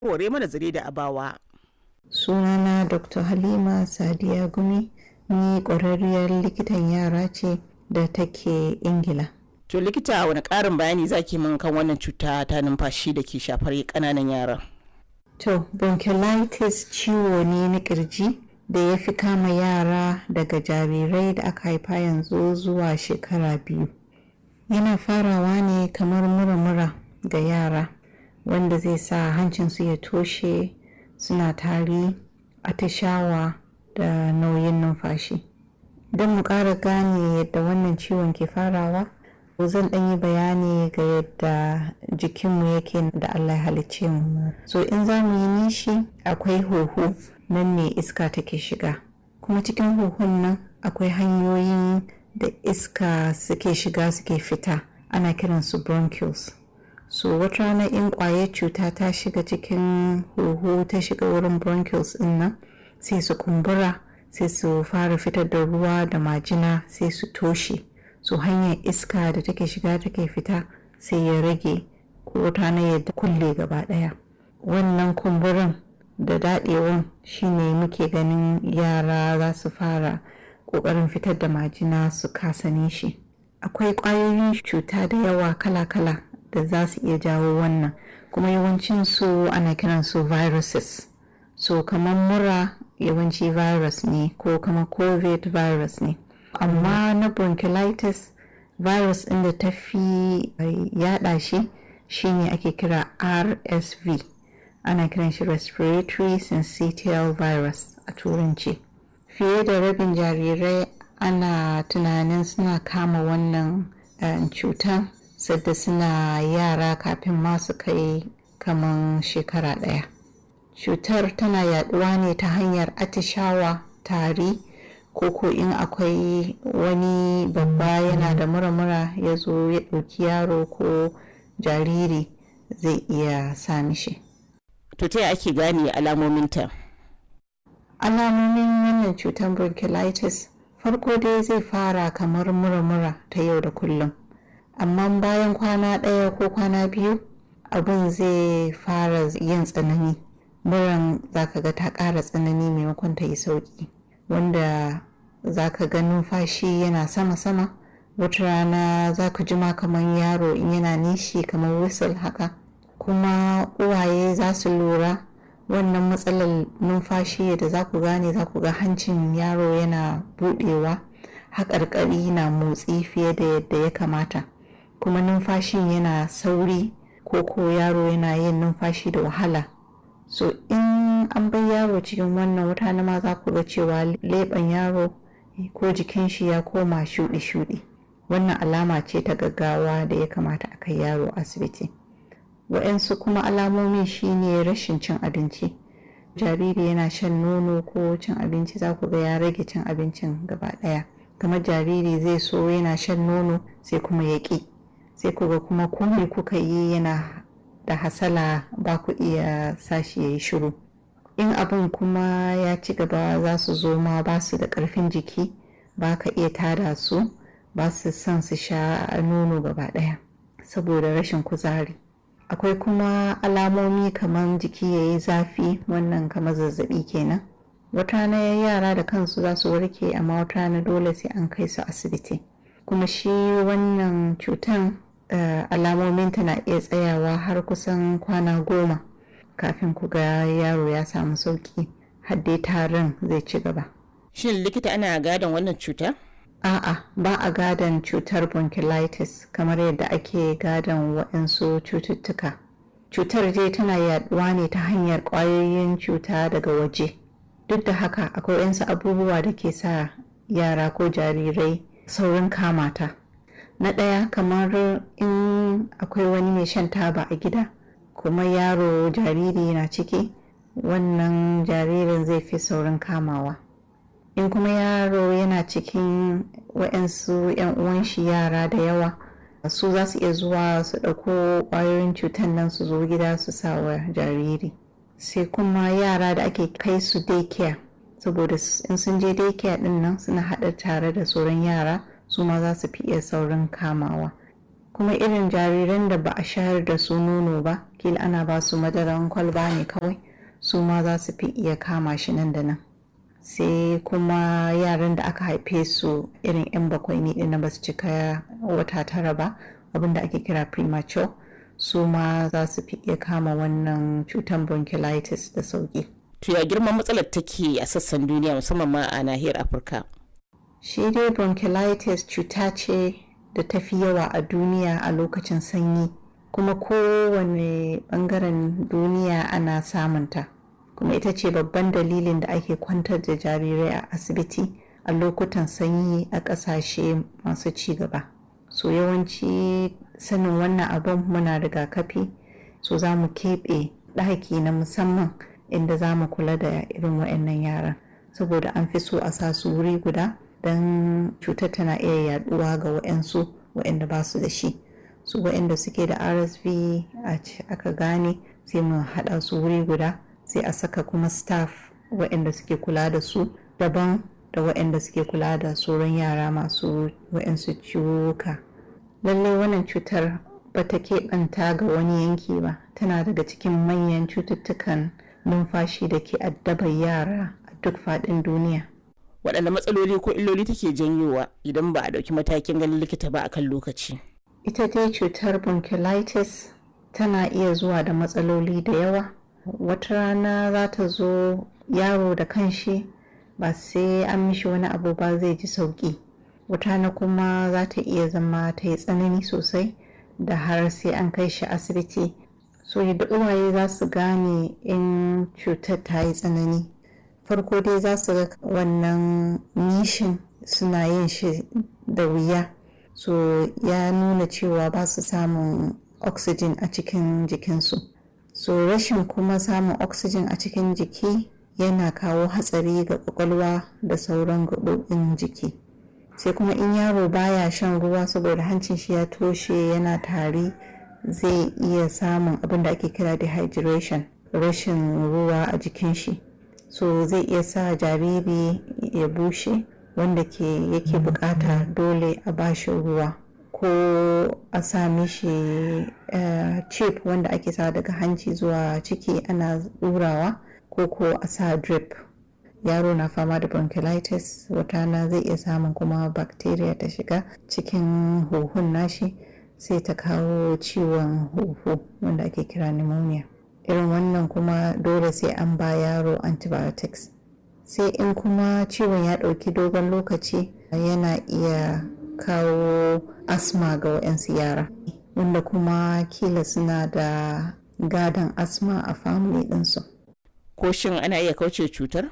hore mana zare da abawa. sunana dr halima sadiya gumi ni ƙwararriyar likitan yara ce da take ingila To likita wani ƙarin bayani zaki min kan wannan cuta ta numfashi da ke shafar ƙananan yara. to bronchiolitis ciwo ne na kirji da ya fi kama yara daga jarirai da aka haifa yanzu zuwa shekara biyu yana farawa ne kamar mura-mura ga yara wanda zai sa hancinsu ya toshe suna tari atishawa da nauyin numfashi don mu ƙara gane yadda wannan ciwon ke farawa zan ɗan yi bayani ga yadda jikinmu yake da allah ya halicce mu so in za mu yi nishi akwai huhu nan ne iska take shiga kuma cikin huhun nan akwai hanyoyin da iska suke shiga suke fita ana kiransu bronchioles so wata rana in ƙwayar cuta ta shiga cikin huhu ta shiga wurin bronchioles din nan sai su kumbura sai su fara fitar da ruwa da majina sai su toshe so hanyar iska da take shiga take fita sai ya rage ko wata rana ya kulle gaba ɗaya wannan kumburin da daɗewan shine muke ganin yara za su fara ƙoƙarin fitar da majina su kasa nishi akwai ƙwayoyin cuta da yawa kala-kala da za su iya jawo wannan kuma yawancin su ana kiran su viruses so kamar mura yawanci virus ne ko kamar covid virus ne amma na bronchiolitis virus ɗin da ta fi yada shi shine ake kira rsv ana kiran shi respiratory syncytial virus a turanci fiye da rabin jarirai ana tunanin suna kama wannan uh, cutan sadda suna yara kafin masu kai kaman shekara ɗaya cutar tana yaduwa ne ta hanyar atishawa tari ko ko in akwai wani babba yana da mura-mura ya zo ya ɗauki yaro ko jariri zai iya sami shi To ta ake gane alamominta? alamomin wannan cutar bronchiolitis farko dai zai fara kamar mura-mura ta yau da kullum amma bayan kwana ɗaya ko kwana biyu abin zai fara yin tsanani muran zaka ga ta ƙara tsanani maimakon ta yi sauƙi wanda zaka ga numfashi yana sama-sama wata rana zaka jima kamar yaro in yana nishi kamar whistle haka kuma uwaye za su lura wannan matsalar numfashi da za ku gane za ku ga hancin yaro yana budewa haƙarƙari na motsi fiye da yadda ya kamata kuma numfashin yana sauri ko ko yaro yana yin numfashi da wahala so in an bai yaro cikin wannan wuta na ma za ku ga cewa leɓen yaro ko jikin shi ya koma shuɗi-shuɗi wannan alama ce ta gaggawa da ya kamata a kai yaro asibiti wa'yansu kuma alamomin shine rashin cin abinci jariri yana shan nono ko cin abinci za ku ga ya rage cin abincin gaba ɗaya kamar jariri zai so yana shan nono sai kuma ya ƙi sai ku ga kuma komai kuka yi yana da hasala ba ku iya sashi ya yi shiru in abin kuma ya ci gaba za su zo ma ba su da ƙarfin jiki ba ka iya tada su ba su son su sha nono gaba ɗaya saboda rashin kuzari akwai kuma alamomi kamar jiki ya yi zafi wannan kamar zazzabi kenan wata rana yara da kansu za su warke amma wata rana dole sai an kai su asibiti kuma shi wannan cutan uh, alamominta na iya tsayawa har kusan kwana goma kafin ku ga yaro ya samu sauki dai tarin zai ci gaba Shin likita ana gadon wannan cuta? a'a ba a gadon cutar bronchiolitis kamar yadda ake gadon waɗansu cututtuka cutar dai tana yaduwa ne ta hanyar ƙwayoyin cuta daga waje duk da haka akwai waɗansu abubuwa da ke sa yara ko jarirai saurin kamata na ɗaya kamar in akwai wani mai shan taba a gida kuma yaro jariri na ciki wannan jaririn zai fi saurin kamawa in kuma yaro yana cikin wa'yansu 'yan uwan shi yara da yawa su za su iya zuwa su ɗauko ƙwayoyin cutar nan su zo gida su sa wa jariri sai kuma yara da ake kai su daycare saboda in sun je daycare ɗin nan suna haɗa tare da sauran yara su ma za su fi iya saurin kamawa kuma irin jariran da ba a shayar da su nono ba kila ana ba su madaran kwalba ne kawai su ma za su fi iya kama shi nan da nan sai kuma yaran da aka haife su irin 'yan bakwai ne ɗin ba su cika wata tara ba abinda ake kira premature su ma za su fi iya kama wannan cutar bronchiolitis da sauki to ya girman matsalar take a sassan duniya musamman ma a nahiyar afirka shi dai bronchiolitis cuta ce da ta fi yawa a duniya a lokacin sanyi kuma kowane bangaren duniya ana samunta kuma ita ce babban dalilin da ake kwantar da jarirai a asibiti a lokutan sanyi a ƙasashe masu ci gaba so yawanci sanin wannan abin muna rigakafi so za mu keɓe ɗaki na musamman inda za mu kula da irin waɗannan yaran saboda an fi so a sa su wuri guda don cutar tana iya yaduwa ga waɗansu waɗanda ba su da shi su waɗanda suke da rsv aka gane sai mu haɗa su wuri guda sai a saka kuma staff waɗanda suke kula da su daban da waɗanda suke kula da sauran yara masu waɗansu ciwuka lallai wannan cutar ba ta keɓanta ga wani yanki ba tana daga cikin manyan cututtukan numfashi da ke addabar yara a duk faɗin duniya waɗanne matsaloli ko illoli take janyowa idan ba a ɗauki matakin ganin likita ba akan lokaci ita dai cutar bronchiolitis tana iya zuwa da matsaloli da yawa wata rana za ta zo yaro da kanshi ba sai an mishi wani abu ba zai ji sauki wata rana kuma za ta iya zama ta yi tsanani sosai da har sai an kai shi asibiti so yadda uwaye za su gane in cutar ta yi tsanani farko dai za su ga wannan nishin suna yin shi da wuya so ya nuna cewa ba su samun oxygen a cikin jikinsu so rashin kuma samun oxygen a cikin jiki yana kawo hatsari ga kwakwalwa da sauran gaɓoɓin jiki sai kuma in yaro baya shan ruwa saboda hancin shi ya toshe yana tari zai iya samun abin da ake kira dehydration rashin ruwa a jikin shi so zai iya sa jariri ya bushe wanda ke yake bukata dole a bashi ruwa ko a sa mishi uh, chip wanda ake sa daga hanci zuwa ciki ana ɗurawa ko ko a sa drip yaro na fama da bronchiolitis watana zai iya samun kuma bacteria ta shiga cikin huhun nashi sai ta kawo ciwon huhu wanda ake kira pneumonia irin wannan kuma dole sai an ba yaro antibiotics sai in kuma ciwon ya ɗauki dogon lokaci yana iya kawo asma ga waɗansu yara wanda kuma kila suna da gadon asma a family ɗinsu. ko shin ana iya kauce cutar?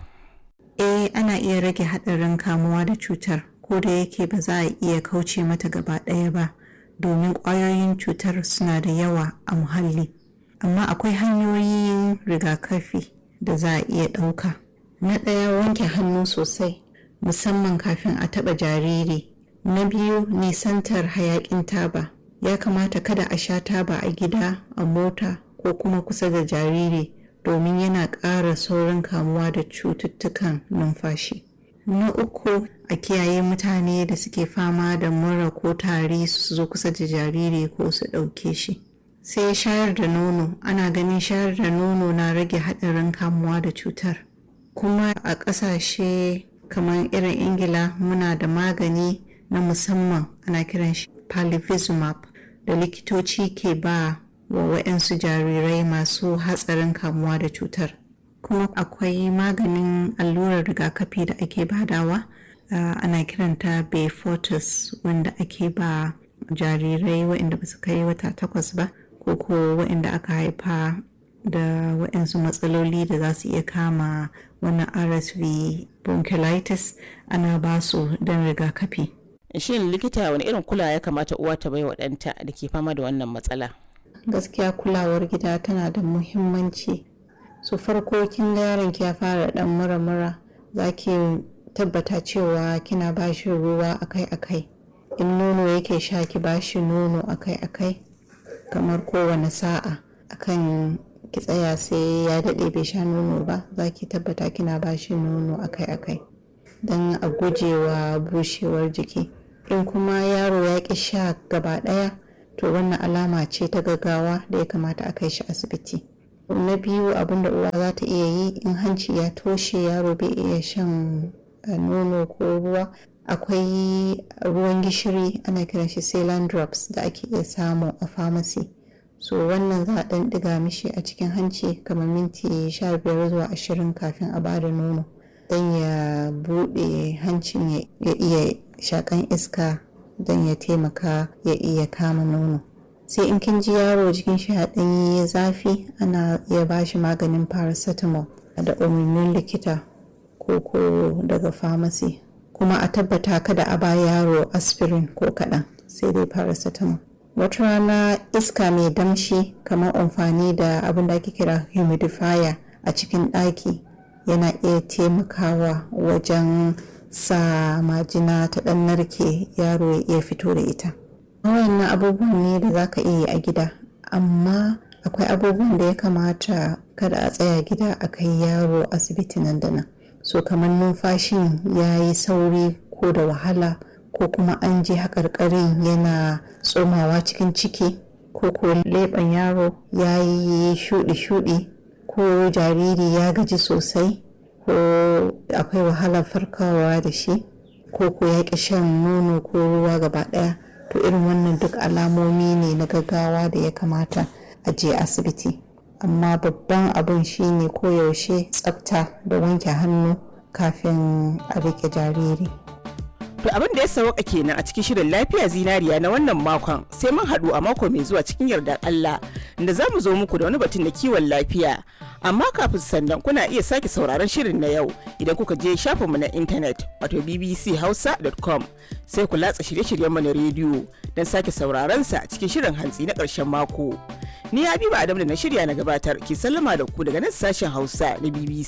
eh ana iya rage haɗarin kamuwa da cutar ko da yake ba za a iya kauce mata gaba ɗaya ba domin ƙwayoyin cutar suna da yawa a muhalli amma akwai hanyoyin rigakafi da za a iya ɗauka na ɗaya wanke hannu sosai musamman kafin a taɓa jariri na biyu nisantar hayaƙin taba ya kamata kada a sha taba a gida a mota ko kuma kusa da jariri domin yana ƙara saurin kamuwa da cututtukan numfashi na uku a kiyaye mutane da suke fama da mura ko tari su zo kusa da jariri ko su ɗauke shi sai shayar da nono ana ganin shayar da nono na rage haɗarin kamuwa da cutar kuma a ƙasashe kamar irin ingila muna da magani na musamman ana kiran shi palivizumab da likitoci ke ba wa waɗansu jarirai masu hatsarin kamuwa da cutar kuma akwai maganin allurar rigakafi da ake badawa uh, ana kiranta befortis wanda ake ba jarirai waɗanda ba su kai wata takwas ba ko ko waɗanda aka haifa da waɗansu matsaloli da za su iya kama wannan rsv bronchiolitis ana ba su don rigakafi shin likita wani irin kula ya kamata uwa ta bai wa ɗanta da ke fama da wannan matsala gaskiya kulawar gida tana da muhimmanci su farko kin ga yaron ki ya fara dan mura-mura za ki tabbata cewa kina ba shi ruwa akai-akai in nono yake sha ki ba shi nono akai-akai kamar kowane sa'a akan ki tsaya sai ya daɗe bai sha nono ba za ki tabbata kina ba shi nono akai-akai don a gujewa bushewar jiki in kuma yaro ya ƙi sha gaba ɗaya to wannan alama ce ta gaggawa da ya kamata a kai shi asibiti na biyu abin da uwa za ta iya yi in hanci ya toshe yaro bai iya shan nono ko ruwa akwai ruwan gishiri ana kiran shi saline drops da ake iya samu a pharmacy so wannan za a ɗan ɗiga mishi a cikin hanci kamar minti 15 zuwa 20 kafin a bada nono don ya buɗe hancin ya iya shakan iska don ya taimaka ya iya kama nono sai in kin ji yaro jikin shi ya ɗanyi zafi ana iya bashi maganin paracetamol da umarnin likita ko ko daga pharmacy kuma a tabbata kada a ba yaro aspirin ko kaɗan sai dai paracetamol wata rana iska mai damshi kamar amfani da abin da ake kira humidifier a cikin ɗaki yana iya taimakawa wajen sa majina ta ɗan narke yaro ya iya fito da ita wayannan abubuwan ne da za ka iya yi a gida amma akwai abubuwan da ya kamata kada a tsaya gida a kai yaro asibiti nan da nan so kamar numfashin ya yi sauri ko da wahala ko kuma an je haƙarƙarin yana tsomawa cikin ciki ko ko leɓen yaro ya yi shuɗi-shuɗi ko jariri ya gaji sosai ko akwai wahalar farkawa da shi ko ko ya ƙi shan nono ko ruwa gaba ɗaya to irin wannan duk alamomi ne na gaggawa da ya kamata a je asibiti amma babban abin shine koyaushe tsafta da wanke hannu kafin a rike jariri To abin da ya sauka kenan a cikin shirin lafiya zinariya na wannan makon sai mun haɗu a mako mai zuwa cikin yardar Allah da za mu zo muku da wani batun na kiwon lafiya. Amma kafin sannan kuna iya sake sauraron shirin na yau idan kuka je shafinmu na intanet wato bbchausa.com sai ku latsa shirye-shiryenmu na rediyo don sake sauraron sa cikin shirin hantsi na ƙarshen mako. Ni Habiba Adam da na shirya na gabatar ke sallama da ku daga nan sashen Hausa na BBC.